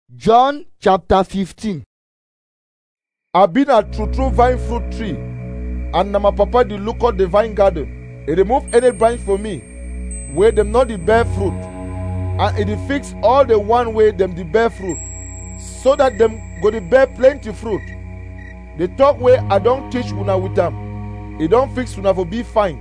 John chapter 15. I been a true true vine fruit tree, and na my papa dey look out the vine garden. He remove any branch for me, where them not the bear fruit, and he dey fix all the one way them the bear fruit, so that them go dey bear plenty fruit. The talk way I don teach una with am, he don fix una for be fine.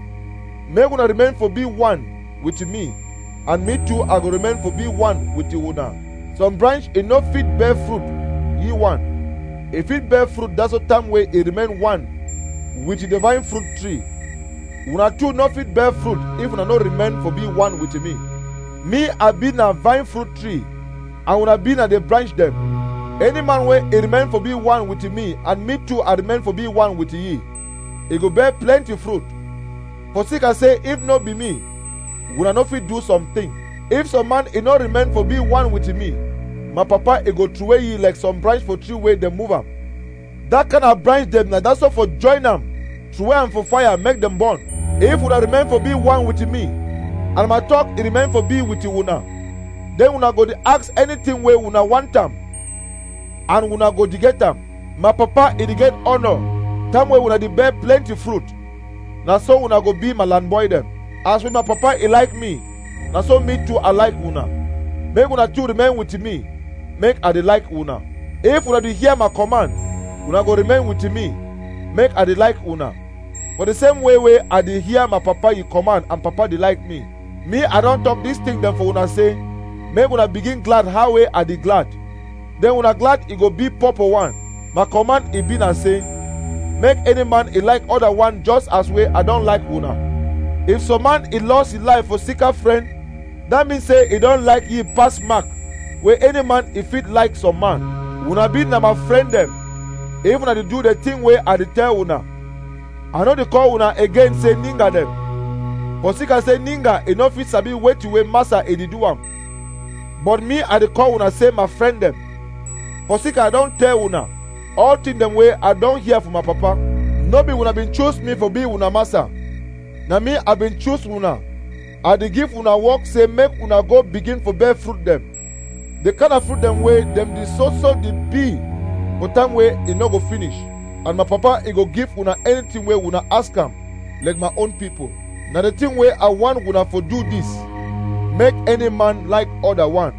Make una remain for be one with me, and me too I go remain for be one with una. Some branch e no fit bear fruit, ye one. E fit bear fruit that's the time wey e remain one with the vine fruit tree. Una too no fit bear fruit if una no remain for be one with me. Me I be na vine fruit tree, and una be na the branch dem. Any man wey e remain for be one with me, and me too I remain for be one with ye, e go bear plenty fruit. For sake I say, if no be me, una no fit do something. If some man e no remain for be one with me, my papa e go throway ye like some branch for tree wey dem move am. That kind of branch dem na that's all for join am, throway am for fire make dem burn. If una remain for be one with me, and my talk e remain for be with una, then una go dey ask anything wey una want am, and una go dey get am. My papa e dey get honour, time wey una dey bear plenty fruit. Na so una go be my land boy dem. As with my papa e like me, na so me too I like una. Make una too remain with me, make I dey like una. If una dey hear my command, una go remain with me, make I dey like una. For the same way wey I dey hear my papa e command and papa dey like me, me I don talk this thing dem for una say, make una begin glad how wey I dey glad. Then una glad e go be proper one. My command e be na say, make any man e like other one just as way I don like una. If some man e lost his life for sicker friend, that mean say e don like ye pass mark wey any man e fit like some man. Una be na my friend dem. If una dey do the thing wey I dey tell una, I no dey call una again say ninga dem. For sick I say ninga e no fit sabi wetin wey master e dey do am. But me I dey call una say my friend dem. For sick I don tell una all thing dem wey I don hear from my papa. No be una bin choose me for be una master. Na me I bin choose una. I dey give una work say make una go begin for bear fruit dem. The kind of fruit dem wey dem dey so so dey be for time wey e no go finish. And my papa e go give una anything wey una ask am like my own people. Na the thing wey I want una for do this. Make any man like other one.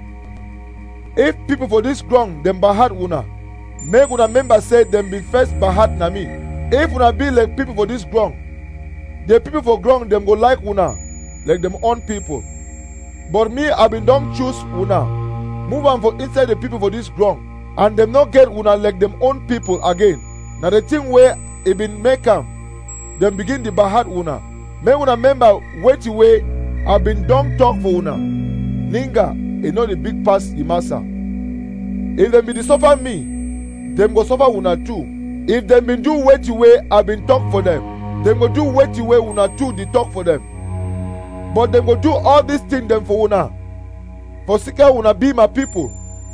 If people for this ground dem bahad una, make una remember say dem be first bahad na me. If una be like people for this ground, the people for ground dem go like una like dem own people. But me I bin don choose una, move am for inside the people for this ground, and dem no get una like dem own people again. Na the thing wey e bin make am, dem begin dey bahad una. Make una remember wetin wey I bin don talk for una. Ninga e no dey big pass e master. If dem bin dey suffer me, dem go suffer una too. If dem bin do wetin wey I bin talk for dem, dem go do wetin wey una too dey talk for dem. But dem go do all these things dem for una. For sake una be my people.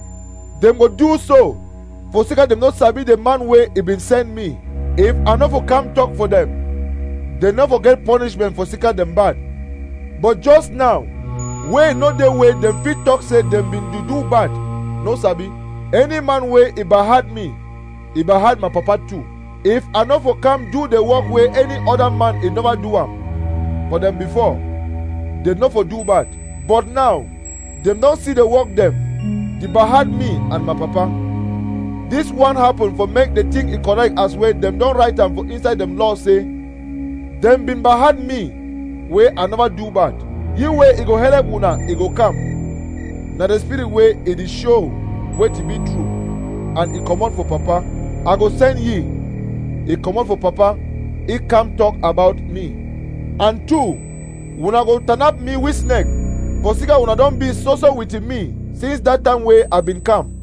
Dem go do so. For sake dem no sabi the man wey e bin send me. If I no for come talk for dem, dem no for get punishment for sake dem bad. But just now, wey no dey way dem fit talk say dem bin dey do bad, no sabi. Any man wey e bahad me, e bahad my papa too. If I no for come do the work wey any other man e never do am for dem before, dem no for do bad. But now, dem don see the work dem, the bahad me and my papa. This one happen for make the thing e correct as well dem don write am for inside dem law say, dem bin bahad me wey I never do bad. You wey e go help una, e go come. Na the spirit wey e dey show wetin be true, and e comot for papa. I go send ye, e comot for papa, e come talk about me. And two, una go turn up me with snake, for sika una don be so so with me since that time wey I bin come.